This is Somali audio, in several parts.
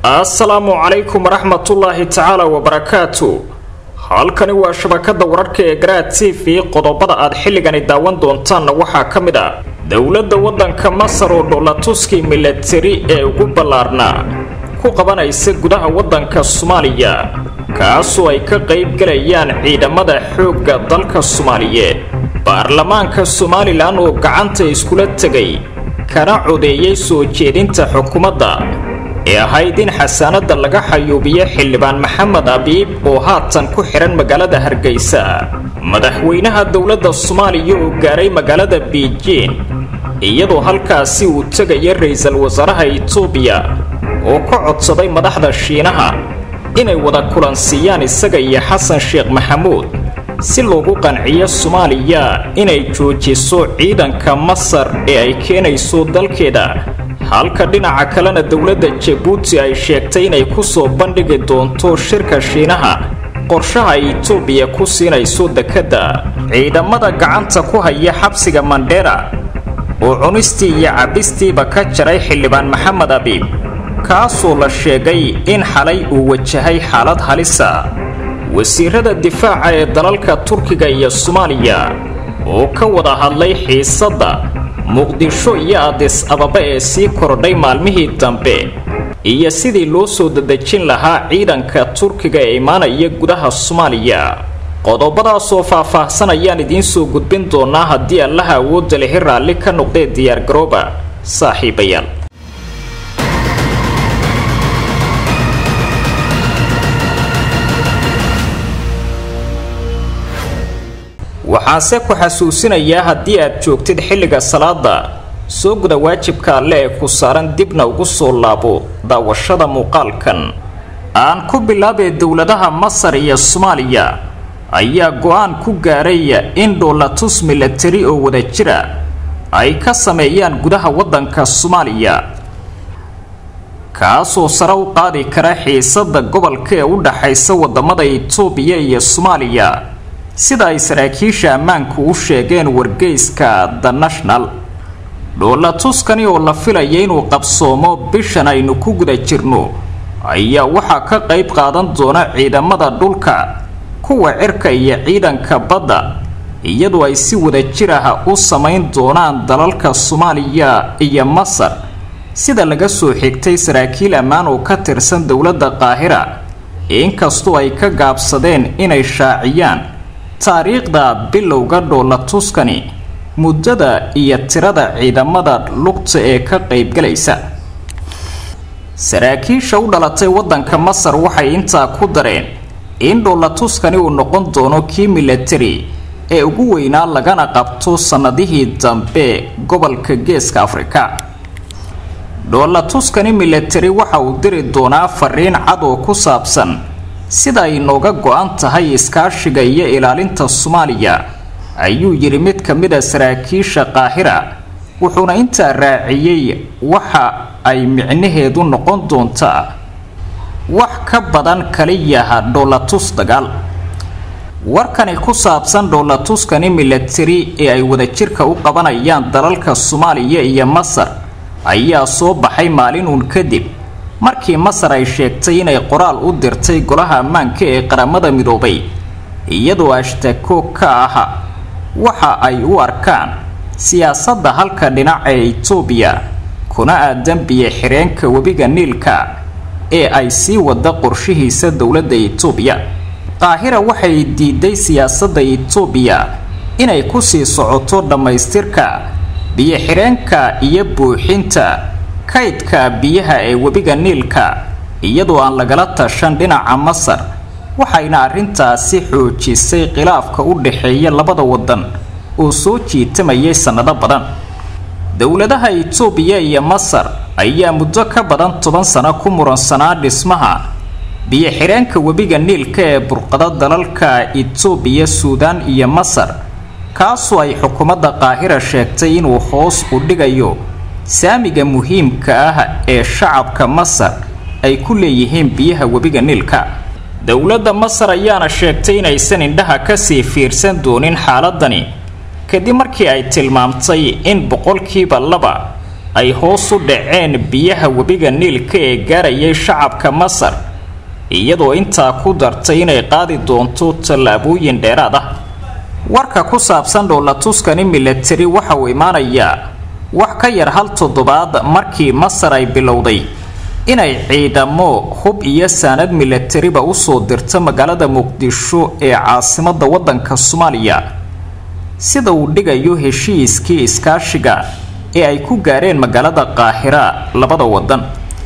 assalaamu calaykum waraxmatullaahi tacaala wabarakaatu halkani waa shabakada wararka ee garaad t v qodobada aad xilligani daawan doontaanna waxaa ka mid ah dowladda waddanka masar oo dhoolatuskii milatari ee ugu ballaarnaa ku qabanaysa gudaha waddanka soomaaliya kaasoo ay ka qayb galayaan ciidamada xoogga dalka soomaaliyeed baarlamaanka somalilan oo gacanta iskula tegay kana codeeyay soo jeedinta xukuumadda ee ahayd in xasaanadda laga xayuubiyo xildhibaan maxamed abiib oo haatan ku xidhan magaalada hargeysa madaxweynaha dowladda soomaaliya oo gaaray magaalada biijin iyadoo halkaasi uu tegaya ra-iisul wasaaraha itoobiya oo ka codsaday madaxda shiinaha inay wada kulansiiyaan isaga iyo xasan sheekh maxamuud si loogu qanciyo soomaaliya inay joojiso ciidanka masar ee ay keenayso dalkeeda halka dhinaca kalena dowladda jabuuti ay sheegtay inay ku soo bandhigi doonto shirka shiinaha qorshaha ay itoobiya ku siinayso dekedda ciidamada gacanta ku haya xabsiga mandheera oo cunistii iyo cabbistiiba ka jaray xildhibaan maxamed abiib kaasoo la sheegay in xalay uu wajahay xaalad halisa wasiirada difaaca ee dalalka turkiga iyo soomaaliya oo ka wada hadlay xiisadda muqdisho iyo adis ababa ee sii kordhay maalmihii dambe iyo sidii loo soo dadejin lahaa ciidanka turkiga ee imaanaya gudaha soomaaliya qodobadaasoo faah-faahsan ayaan idiin soo gudbin doonaa haddii allaha awoodda lehi raalli ka noqdee diyaargarooba saaxiibayaal waxaanse ku xasuusinayaa haddii aad joogtid xilliga salaada soo guda waajibka alle ee ku saaran dibna ugu soo laabo daawashada muuqaalkan aan ku bilaabee dowladaha masar iyo soomaaliya ayaa go-aan ku gaaray in dhoolatus milatari oo wada jira ay ka sameeyaan gudaha waddanka soomaaliya kaasoo sare u qaadi kara xiisada gobolka ee u dhaxaysa wadamada itoobiya iyo soomaaliya sida ay saraakiisha ammaanku u sheegeen wargeyska the national dhoolatuskani oo la filaya inuu qabsoomo bishan aynu ku guda jirno ayaa waxaa ka qayb qaadan doona ciidamada dhulka kuwa cirka iyo ciidanka badda iyadoo ay si wada jir ah u samayn doonaan dalalka soomaaliya iyo masar sida laga soo xigtay saraakiil ammaan oo ka tirsan dowladda qaahira inkastoo ay ka gaabsadeen inay shaaciyaan taariikhda bilowga dhoolatuskani muddada iyo tirada ciidamada lugta ee ka qaybgalaysa saraakiisha u dhalatay waddanka masar waxay intaa ku dareen in dhoolatuskani uu noqon doono kii milatari ee ugu weynaa lagana qabto sannadihii dambe gobolka geeska afrika dhoolatuskani milatari waxa uu diri doonaa fariin cad oo ku saabsan sida ay nooga go-an tahay iskaashiga iyo ilaalinta soomaaliya ayuu yidhi mid ka mid a saraakiisha qaahira wuxuuna intaa raaciyey waxa ay micnaheedu noqon doontaa wax ka badan kaliyaha dhoolatus dagaal warkani ku saabsan dhoolatuskani milatari ee ay wadajirka u qabanayaan dalalka soomaaliya iyo masar ayaa soo baxay maalin uun kadib markii masar ay sheegtay inay qoraal u dirtay golaha ammaanka ee qaramada midoobay iyadoo ashtako ka ah waxa ay u arkaan siyaasadda halka dhinac ee itoobiya kuna aadan biyo xireenka webiga niilka ee ay sii wada qorshihiisa dowladda itoobiya qaahira waxay diiday siyaasadda itoobiya inay kusii socoto dhammaystirka biyo xireenka iyo buuxinta kaydka biyaha ee webiga niilka iyadoo aan lagala tashan dhinaca masar waxayna arrintaasi xoojisay khilaafka u dhaxeeya labada waddan oo soo jiitamayay sannado badan dowladaha itoobiya iyo masar ayaa muddo ka badan toban sano ku muransanaa dhismaha biyo xireenka webiga niilka ee burqada dalalka itoobiya suudaan iyo masar kaasoo ay xukuumadda qaahira sheegtay inuu hoos u dhigayo saamiga muhiimka ah ee shacabka masar ay ku leeyihiin biyaha webiga niilka dowladda masar ayaana sheegtay inaysan indhaha kasii fiirsan doonin xaaladani kadib markii ay tilmaamtay in boqolkiiba laba ay hoos u dhaceen biyaha webiga niilka ee gaarayay shacabka masar iyadoo intaa ku dartay inay qaadi doonto tallaabooyin dheeraad ah warka ku saabsan dhoolatuskani milatari waxa uu imaanayaa wax ka yar hal toddobaad markii masar ay bilowday inay ciidamo hub iyo saanad milatariba usoo dirto magaalada muqdisho ee caasimadda waddanka soomaaliya sida uu dhigayo heshiiskii iskaashiga ee ay ku gaareen magaalada qaahira labada waddan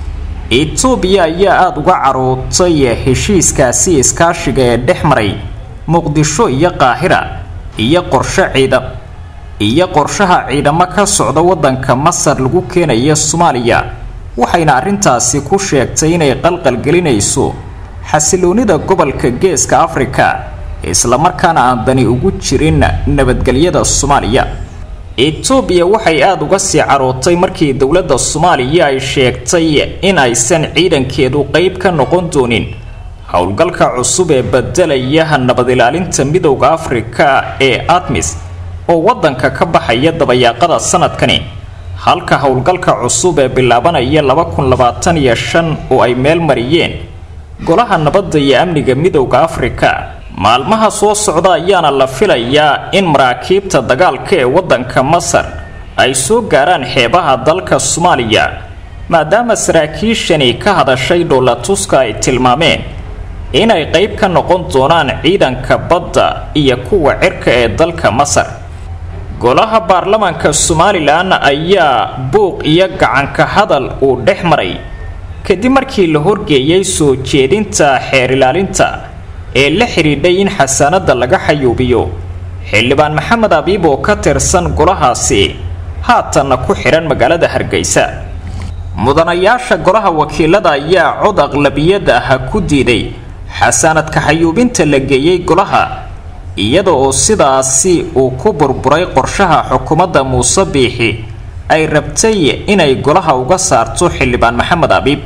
etoobiya ayaa aada uga carootay heshiiskaasi iskaashiga ee dhex maray muqdisho iyo qaahira iyo qorshe ciidam iyo qorshaha ciidamo ka socda waddanka masar lagu keenaya soomaaliya waxayna arrintaasi ku sheegtay inay qalqalgelinayso xasiloonida gobolka geeska afrika islamarkaana aan dani ugu jirin nabadgelyada soomaaliya etoobiya waxay aada uga sii carootay markii dowladda soomaaliya ay sheegtay in aysan ciidankeedu qeyb ka noqon doonin howlgalka cusub ee bedelaya nabad ilaalinta midowda afrika ee admis oo waddanka ka baxaya dabayaaqada sanadkani halka howlgalka cusub ee bilaabanaya laba kun labaatan iyo shan oo ay meel mariyeen golaha nabadda iyo amniga midowda afrika maalmaha soo socda ayaana la filayaa in maraakiibta dagaalka ee waddanka masar ay soo gaaraan xeebaha dalka soomaaliya maadaama saraakiishani ka hadashay dhoolatuska ay tilmaameen inay qeyb ka noqon doonaan ciidanka badda iyo kuwa cirka ee dalka masar golaha baarlamaanka somalilan ayaa buuq iyo gacanka hadal uu dhex maray kadib markii la horgeeyay soo jeedinta xeer ilaalinta ee la xidhiidhay in xasaanada laga xayuubiyo xildhibaan maxamed abiib oo ka tirsan golahaasi haatanna ku xidhan magaalada hargeysa mudanayaasha golaha wakiilada ayaa cod aqlabiyad ah ku diiday xasaanadka xayuubinta la geeyey golaha iyada oo sidaasi uu ku burburay qorshaha xukuumadda muuse biixi ay rabtay inay golaha uga saarto xildhibaan maxamed abiib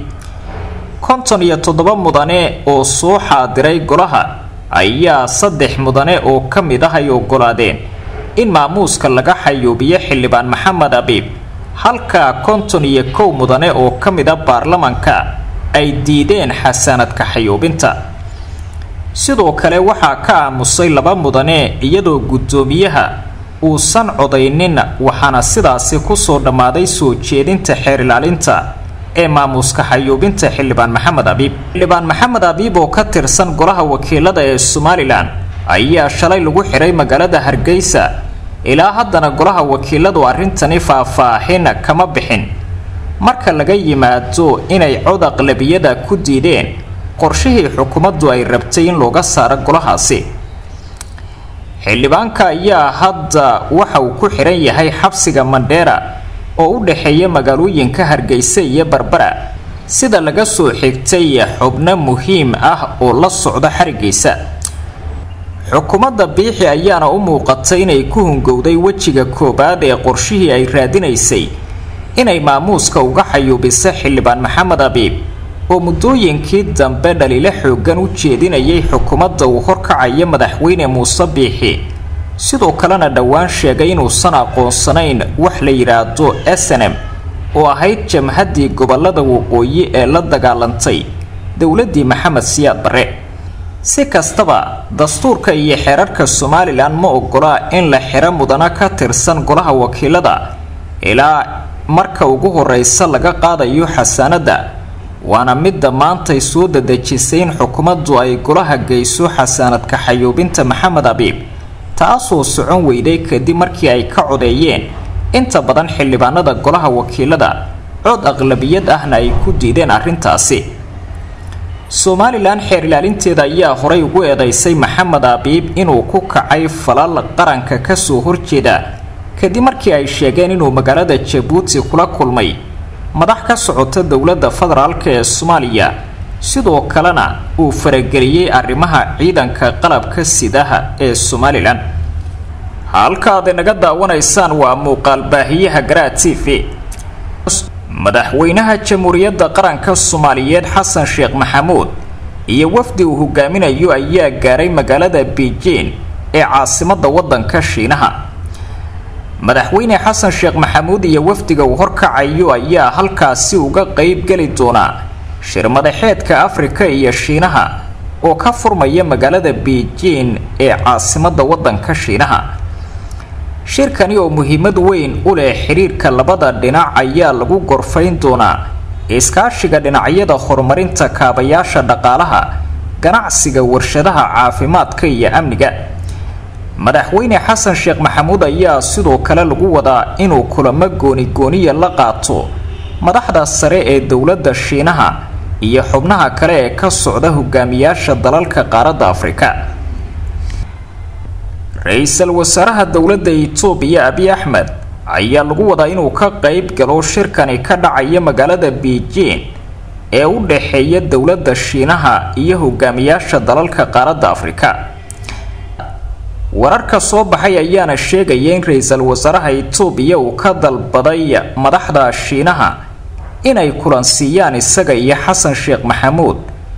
konton iyo toddoba mudane oo soo xaadiray golaha ayaa saddex mudane oo ka mid ah ay ogolaadeen in maamuuska laga xayuubiyo xildhibaan maxamed abiib halka konton iyo kow mudane oo ka mid a baarlamanka ay diideen xasaanadka xayuubinta sidoo kale waxaa ka aamusay laba mudane iyadoo guddoomiyaha uusan codaynin waxaana sidaasi kusoo dhammaaday soo jeedinta xeer ilaalinta ee maamuuska xayuubinta xildhibaan maxamed abiib xildhibaan maxamed abiib oo ka tirsan golaha wakiilada ee somalilan ayaa shalay lagu xidhay magaalada hargeysa ilaa haddana golaha wakiiladu arrintani faahfaahin kama bixin marka laga yimaado inay cod aqlabiyada ku diideen qorshihii xukuumaddu ay rabtay in looga saaro golahaasi xildhibaanka ayaa hadda waxa uu ku xidhan yahay xabsiga mandheera oo u dhexeeya magaalooyinka hargeysa iyo barbara sida laga soo xigtay xubno muhiim ah oo la socda xarigiisa xukuumadda biixi ayaana u muuqatay inay ku hungowday wejiga koowaad ee qorshihii ay raadinaysay inay maamuuska uga xayuubisa xildhibaan maxamed abiib oo muddooyinkii dambe dhaliilo xoogan u jeedinayay xukuumadda uu horkacaya madaxweyne muuse biixi sidoo kalena dhowaan sheegay inuusan aqoonsanayn wax la yidhaahdo s n m oo ahayd jamhaddii gobolada waqooyi ee la dagaalantay dowladdii maxamed siyaad barre si kastaba dastuurka iyo xeerarka somalilan ma ogola in la xiro mudana ka tirsan golaha wakiilada ilaa marka ugu horeysa laga qaadayo xasaanadda waana midda maantay soo dadejisay in xukuumaddu ay golaha geyso xasaanadka xayuubinta maxamed abiib taasoo socon weyday kadib markii ay ka codeeyeen inta badan xildhibaanada golaha wakiilada cod aqlabiyad ahna ay ku diideen arrintaasi somalilan xeer ilaalinteeda ayaa horay ugu eedeysay maxamed abiib inuu ku kacay falal qaranka kasoo horjeeda kadib markii ay sheegeen inuu magaalada jabuuti kula kulmay madax ka socota dowladda federaalk ee soomaaliya sidoo kalena uu farageliyey arrimaha ciidanka qalabka sidaha ee somalilan halkaad inaga daawanaysaan waa muuqaal baahiyaha garaa t v madaxweynaha jamhuuriyadda qaranka soomaaliyeed xasan sheekh maxamuud iyo wafdi uu hogaaminayo ayaa gaaray magaalada beijing ee caasimadda waddanka shiinaha madaxweyne xasan sheekh maxamuud iyo wafdiga uu horkacayo ayaa halkaasi uga qeyb geli doonaa shir madaxeedka afrika iyo shiinaha oo ka furmaya magaalada beijing ee caasimadda waddanka shiinaha shirkani oo muhiimad weyn u leh xiriirka labada dhinac ayaa lagu gorfayn doonaa iskaashiga dhinacyada horumarinta kaabayaasha dhaqaalaha ganacsiga warshadaha caafimaadka iyo amniga madaxweyne xasan sheekh maxamuud ayaa sidoo kale lagu wadaa inuu kulamo gooni-gooniya la qaato madaxda sare ee dowladda shiinaha iyo xubnaha kale ee ka socda hogaamiyaasha dalalka qaaradda afrika ra-iisul wasaaraha dowladda itoobiya abiy axmed ayaa lagu wadaa inuu ka qeyb galo shirkani ka dhacaya magaalada beijing ee u dhaxeeya dowladda shiinaha iyo hogaamiyaasha dalalka qaaradda afrika wararka soo baxay ayaana sheegaya in ra-iisul wasaaraha itoobiya uu ka dalbaday madaxda shiinaha inay kulansiiyaan isaga iyo xasan sheekh maxamuud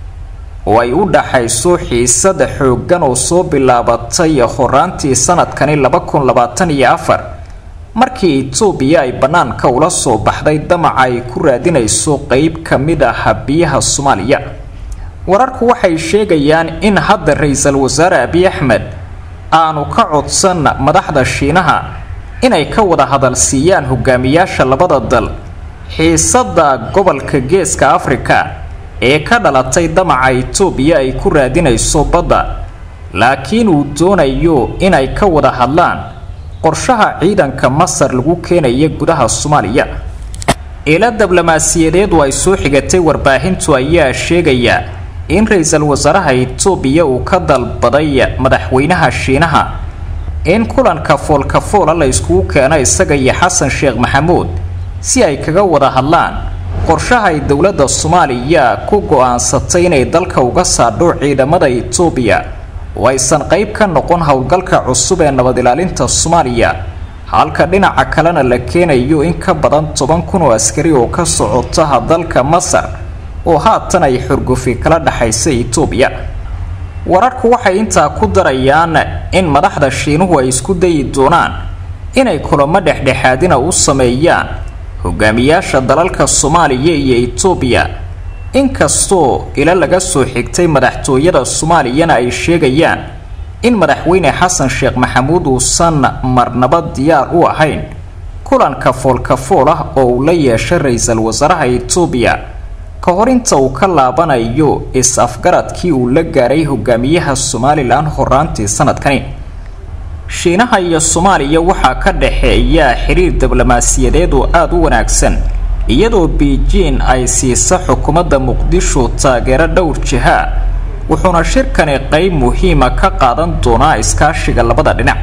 oo ay u dhaxayso xiisada xooggan oo soo bilaabatay horaantii sanadkani laba kun labaatan iyo afar markii itoobiya ay bannaanka ula soo baxday damaca ay ku raadinayso qeyb ka mid ah biyaha soomaaliya wararku waxay sheegayaan in hadda ra-iisul wasaare abiy axmed aanu ka codsan madaxda shiinaha inay ka wada hadalsiiyaan hogaamiyaasha labada dal xiisada gobolka geeska afrika ee ka dhalatay damaca itoobiya ay ku raadinayso badda laakiin uu doonayo inay ka wada hadlaan qorshaha ciidanka masar lagu keenaya gudaha soomaaliya ila diblomaasiyadeed oo ay soo xigatay warbaahintu ayaa sheegaya in ra-iisul wasaaraha itoobiya uu ka dalbaday madaxweynaha shiinaha in kulanka foolkafoola la iskugu keeno isaga iyo xasan sheekh maxamuud si ay kaga wada hadlaan qorshaha ay dowladda soomaaliya ku go-aansatay inay dalka uga saadho ciidamada itoobiya oo aysan qeyb ka noqon howlgalka cusub ee nabad ilaalinta soomaaliya halka dhinaca kalena la keenayo in ka badan toban kun oo askari oo ka socota dalka masar oo haatan ay xurgufi kala dhexaysa itoobiya wararku waxay intaa ku darayaan in madaxda shiinuhu ay isku dayi doonaan inay kulamo dhexdhexaadina u sameeyaan hogaamiyaasha dalalka soomaaliya iyo itoobiya inkastoo ila laga soo xigtay madaxtooyada soomaaliyana ay sheegayaan in madaxweyne xasan sheekh maxamuud uusan marnaba diyaar u ahayn kulanka foolkafool ah oo uu la yeeshay ra-iisul wasaaraha itoobiya ka hor inta uu ka laabanayo is-afgaradkii uu la gaaray hogaamiyaha somalilan horaantii sanadkani shiinaha iyo soomaaliya waxaa ka dhaxeeya xiriir diblomaasiyadeed oo aada u wanaagsan iyadoo beijing ay siisa xukuumadda muqdisho taageero dhowr jiha wuxuuna shirkani qeyb muhiima ka qaadan doonaa iskaashiga labada dhinac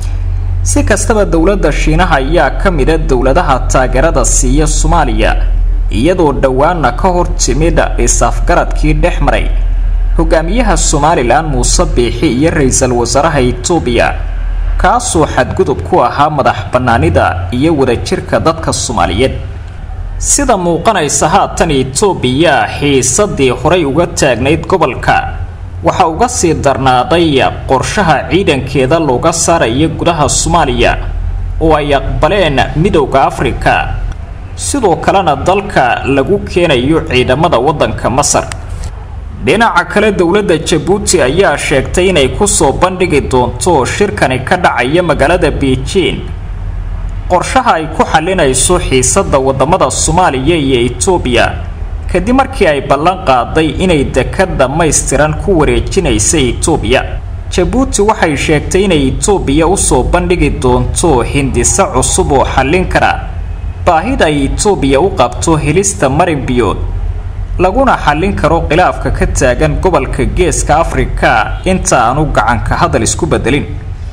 si kastaba dowladda shiinaha ayaa ka mida dowladaha taageerada siiya soomaaliya iyadoo dhowaana ka hor timid is-afgaradkii dhex maray hogaamiyaha somalilan muuse biixi iyo ra-iisul wasaaraha itoobiya kaasoo xadgudub ku ahaa madax bannaanida iyo wadajirka dadka soomaaliyeed sida muuqanaysa haatan itoobiya xiisadii horay uga taagnayd gobolka waxaa uga sii darnaaday qorshaha ciidankeeda looga saaraya gudaha soomaaliya oo ay aqbaleen midowda afrika sidoo kalena dalka lagu keenayo ciidamada waddanka masar dhinaca kale dowladda jabuuti ayaa sheegtay inay kusoo bandhigi doonto shirkani ka dhacaya magaalada beijing qorshaha ay ku xalinayso xiisadda wadamada soomaaliya iyo itoobiya kadib markii ay ballan qaaday inay dekad dhammaystiran ku wareejinaysa itoobiya jabuuti waxay sheegtay inay itoobiya usoo bandhigi doonto hindise cusub oo xallin kara baahida ay itoobiya u qabto helista marin biyood laguna xallin karo khilaafka ka taagan gobolka geeska afrika inta aanu gacanka hadal isku bedelin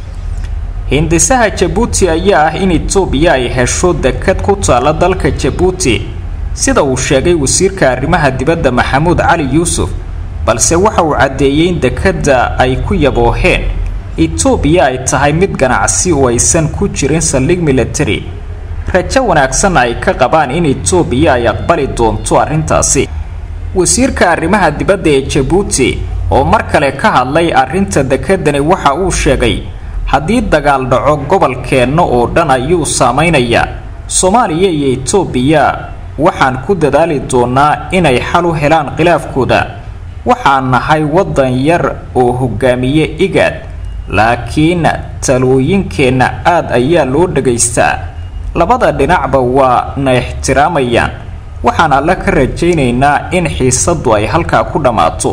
hindisaha jabuuti ayaa ah in itoobiya ay hesho dekad ku taalla dalka jabuuti sida uu sheegay wasiirka arrimaha dibadda maxamuud cali yuusuf balse waxa uu caddeeyey in dekadda ay ku yabooheen itoobiya ay tahay mid ganacsi oo aysan ku jirin saldhig military rajo wanaagsanna ay ka qabaan in itoobiya ay aqbali doonto arrintaasi wasiirka arrimaha dibadda ee jabuuti oo mar kale ka hadlay arrinta dekedani waxa uu sheegay haddii dagaal dhaco gobolkeenna oo dhan ayuu saameynayaa soomaaliya iyo etoobiya waxaan ku dadaali doonaa inay xal u helaan khilaafkooda waxaan nahay waddan yar oo hogaamiye igaad laakiin talooyinkeenna aad ayaa loo dhagaystaa labada dhinacba waa na ixtiraamayaan waxaan alle ka rajaynaynaa in xiisaddu ay halkaa ku dhammaato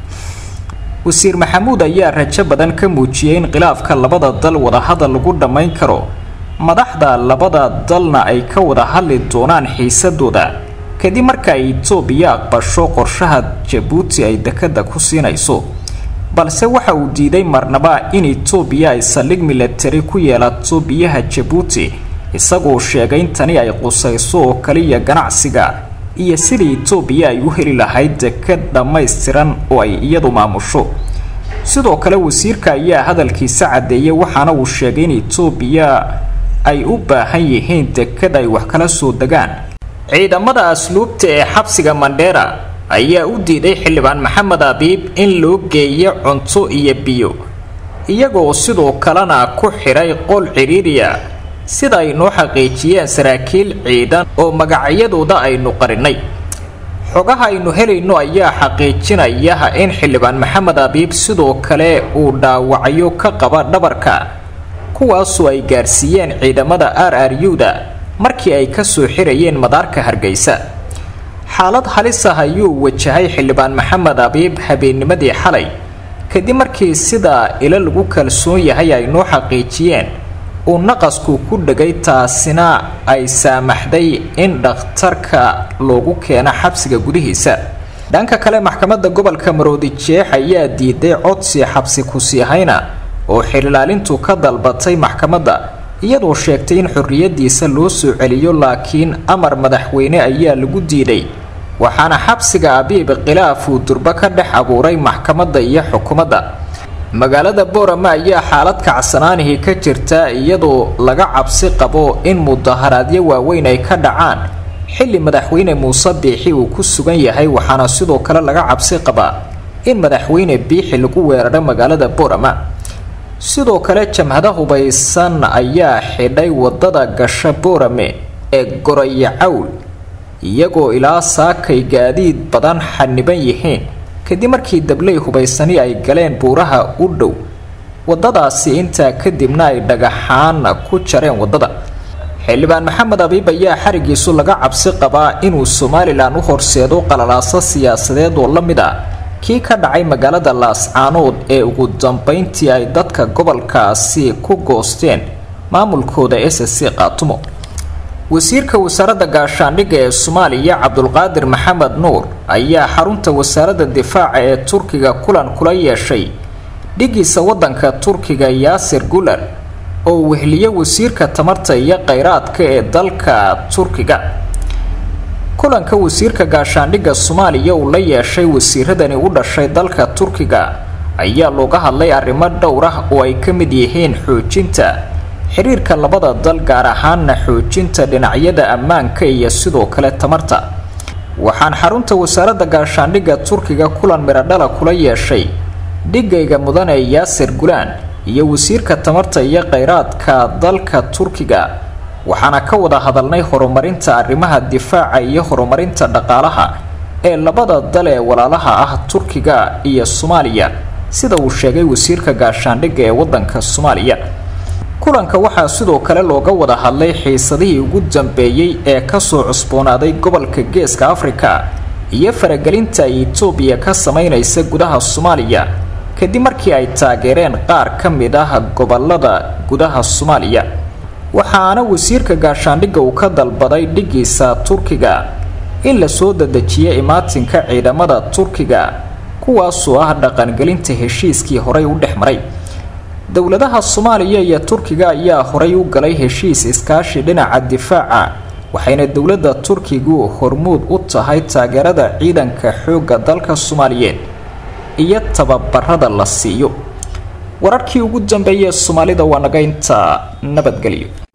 wasiir maxamuud ayaa rajo badan ka muujiyey in khilaafka labada dal wadahadal lagu dhammayn karo madaxda labada dalna ay ka wada hadli doonaan xiisadooda kadib marka ay etoobiya aqbasho qorshaha jabuuti ay dekada ku siinayso balse waxa uu diiday marnaba in etoobiya ay saldhig milatari ku yeelato biyaha jabuuti isagoo sheegay in tani ay qusayso oo kaliya ganacsiga iyo sidii etoobiya ay u heli lahayd dekad dhammaystiran oo ay iyadu maamusho sidoo kale wasiirka ayaa hadalkiisa caddeeyay waxaana uu sheegay in etoobiya ay u baahan yihiin dekad ay wax kala soo degaan ciidamada asluubta ee xabsiga mandheera ayaa u diiday xildhibaan maxamed abiib in loo geeyo cunto iyo biyo iyagoo sidoo kalena ku xidhay qol cidhiiriya sida ay noo xaqiijiyeen saraakiil ciidan oo magacyadooda aynu qarinay xogaha aynu helayno ayaa xaqiijinaya in xildhibaan maxamed abiib sidoo kale uu dhaawacyo ka qaba dhabarka kuwaasoo ay gaarsiiyeen ciidamada r r u-da markii ay ka soo xirayeen madaarka hargeysa xaalad halis ah ayuu wajahay xildhibaan maxamed abiib habeennimadii xalay kadib markii sidaa ilo lagu kalsoon yahay ay noo xaqiijiyeen uu naqasku ku dhegay taasina ay saamaxday in dhakhtarka loogu keeno xabsiga gudihiisa dhanka kale maxkamadda gobolka maroodi jeex ayaa diiday codsi xabsi ku-siihayna oo xililaalintu ka dalbatay maxkamadda iyadoo sheegtay in xorriyadiisa loo soo celiyo laakiin amar madaxweyne ayaa lagu diiday waxaana xabsiga abiib khilaafuu durbo ka dhex abuuray maxkamadda iyo xukuumadda magaalada boorama ayaa xaalad kacsanaanihii ka jirta iyadoo laga cabsi qabo in mudaharaadyo waaweyn ay ka dhacaan xilli madaxweyne muuse biixi uu ku sugan yahay waxaana sidoo kale laga cabsi qabaa in madaxweyne biixi lagu weeraro magaalada boorama sidoo kale jamhada hubaysan ayaa xidhay wadada gasha boorame ee goraya cawl iyagoo ilaa saakay gaadiid badan xaniban yihiin kadib markii dabley hubaysani ay galeen buuraha u dhow wadadaasi intaa kadibna ay dhagaxaan ku jareen wadada xildhibaan maxamed abiib ayaa xarigiisu laga cabsi qabaa inuu somalilan u horseedo qalalaaso siyaasadeed oo la mid ah kii ka dhacay magaalada laascaanood ee ugu dambeyntii ay dadka gobolkaasi ku goosteen maamulkooda s c qaatumo wasiirka wasaaradda gaashaandhigga ee soomaaliya cabdulqaadir maxamed nuur ayaa xarunta wasaaradda difaaca ee turkiga kulan kula yeeshay dhigiisa waddanka turkiga yaasir gular oo wehliye wasiirka tamarta iyo kheyraadka ee dalka turkiga kulanka wasiirka gaashaandhigga soomaaliya uu la yeeshay wasiiradani u dhashay dalka turkiga ayaa looga hadlay arrimo dhowr ah oo ay ka mid yihiin xoojinta xiriirka labada dal gaar ahaana xoojinta dhinacyada ammaanka iyo sidoo kale tamarta waxaan xarunta wasaaradda gaashaandhigga turkiga kulan miradhala kula yeeshay dhigayga mudane yaasir gulaan iyo wasiirka tamarta iyo kheyraadka dalka turkiga waxaana ka wada hadalnay horumarinta arrimaha difaaca iyo horumarinta dhaqaalaha ee labada dal ee walaalaha ah turkiga iyo soomaaliya sida uu sheegay wasiirka gaashaandhigga ee waddanka soomaaliya kulanka waxaa sidoo kale looga wada hadlay xiisadihii ugu dambeeyey ee kasoo cusboonaaday gobolka geeska afrika iyo faragelinta ay etoobiya ka sameynaysa gudaha soomaaliya kadib markii ay taageereen qaar ka mid ah gobolada gudaha soomaaliya waxaana wasiirka gaashaandhigga uu ka dalbaday dhigiisa turkiga in lasoo dadejiyo imaatinka ciidamada turkiga kuwaasoo ah dhaqangelinta heshiiskii horey u dhex maray dowladaha soomaaliya iyo turkiga ayaa horay u galay heshiis iskaashi dhinaca difaaca waxayna dowladda turkigu hormuud u tahay taageerada ciidanka xoogga dalka soomaaliyeed iyo tababarada la siiyo wararkii ugu dambeeyee soomaalida waa naga inta nabadgelyo